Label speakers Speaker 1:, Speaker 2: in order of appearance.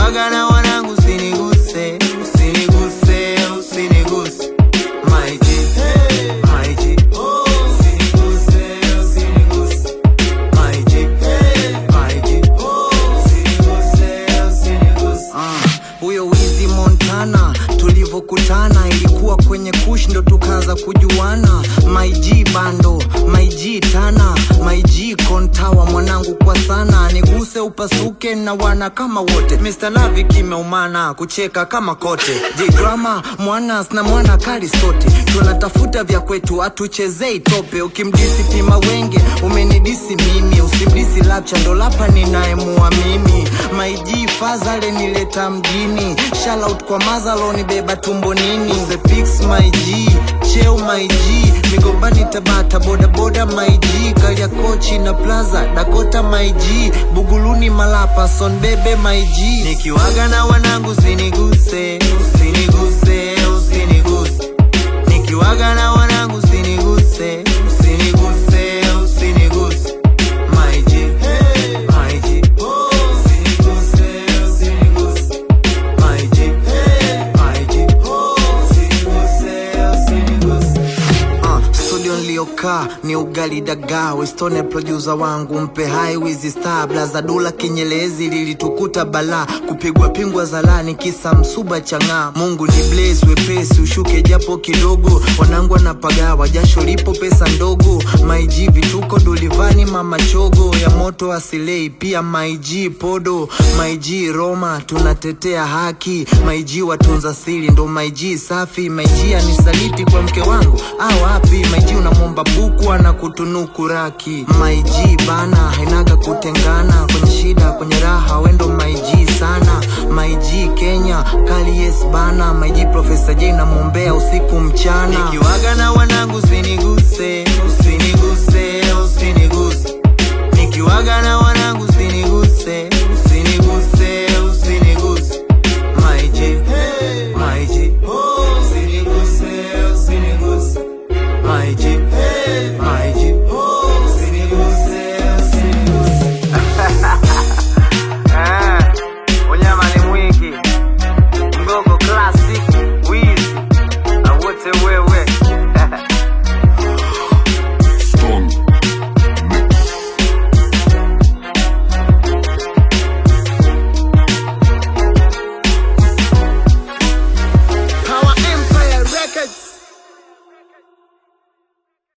Speaker 1: nikiwaga na wanangu usiniguse usiniguse usiniguse my G my G usiniguse usiniguse my G my G usiniguse usiniguse huyo wizi Montana tulivyokutana ilikuwa kwenye kush ndo tukaanza kujuana my G bando my G tana my G kontawa mwanangu kwa sana niguse upasuke na wana kama wote Mr. Lavi kimeumana kucheka kama kote J drama mwana na mwana kali sote tunatafuta vya kwetu atuchezei tope ukimdisi pima wenge umenidisi mimi usimdisi lapcha ndo lapa ninayemuamini my G fazale nileta mjini shoutout kwa mazalo nibeba tumbo nini the pics my G cheo my G migombani tabata bodaboda my G kalia kochi na plaza dakota my G buguluni malapa son bebe my G nikiwaga na wanangu usiniguse usiniguse usiniguse nikiwaga na wanangu usiniguse usiniguse usiniguse my G my G usiniguse usiniguse my G my G usiniguse usiniguse Uh, studio niliyokaa ni ugali dagaa westone producer wangu mpe hai wizi star blaza dula kinyelezi lilitukuta balaa kupigwa pingwa zalani kisa msuba chang'aa mungu ni blaze wepesi ushuke japo kidogo wanangu anapagawa jasho lipo pesa ndogo maiji vituko dulivani mama chogo ya moto asilei pia maiji podo maiji roma tunatetea haki maiji watunza siri ndo maiji safi maiji anisaliti kwa mke wangu au wapi maiji unamwomba buku ana kutunuku raki maiji bana hainaga kutengana kwenye shida kwenye raha wendo maiji sana maiji kenya kali yes bana maiji profesa j namwombea usiku mchana nikiwaga na wanangu usiniguse usiniguse usiniguse nikiwaga na wanangu usiniguse